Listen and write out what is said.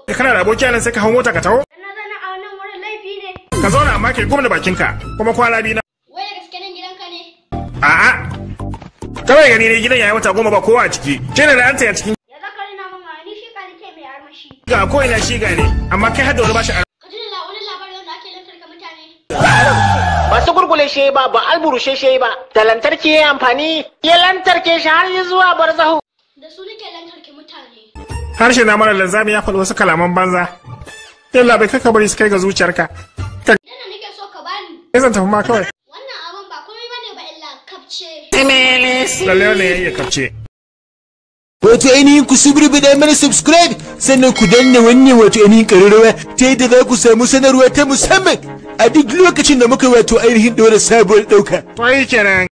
kana da aboki nan sai ka hau mota ka taho Na zana a wannan wurin laifi ne. ka zauna amma kai gwamna bakinka kuma kwana biyu na Wai da gaske nan gidanka ne. a'a kawai gani ne gidan yayi wata goma ba kowa a ciki shi ne da an taya cikin Ya zaka rina min a ni shi ka nake mai armashi. ga ko ina shi gane amma kai har da wani bashi a Ka ji da wani labarin wanda ake lantarka mutane. ba su gurgule shi ba ba alburushe shi ba da lantarki ya amfani ya lantarke shi har yi zuwa barzahu Da su nake lantarki mutane. harshe na mara lanzami ya faɗi wasu kalaman banza yalla bai kaka bari su kai ga zuciyarka ka Idan da nake so ka bani. zan tafi ma kawai Wannan abun ba komai bane ba illa kapce. lalle wannan ya iya kafce Wato ainihin ku subribi mana subscribe sannan ku danna wannan wato ainihin ƙararrawa ta yadda za ku samu sanarwa ta musamman a duk lokacin da muka wato ainihin ɗora sabuwar ɗauka. to yi kenan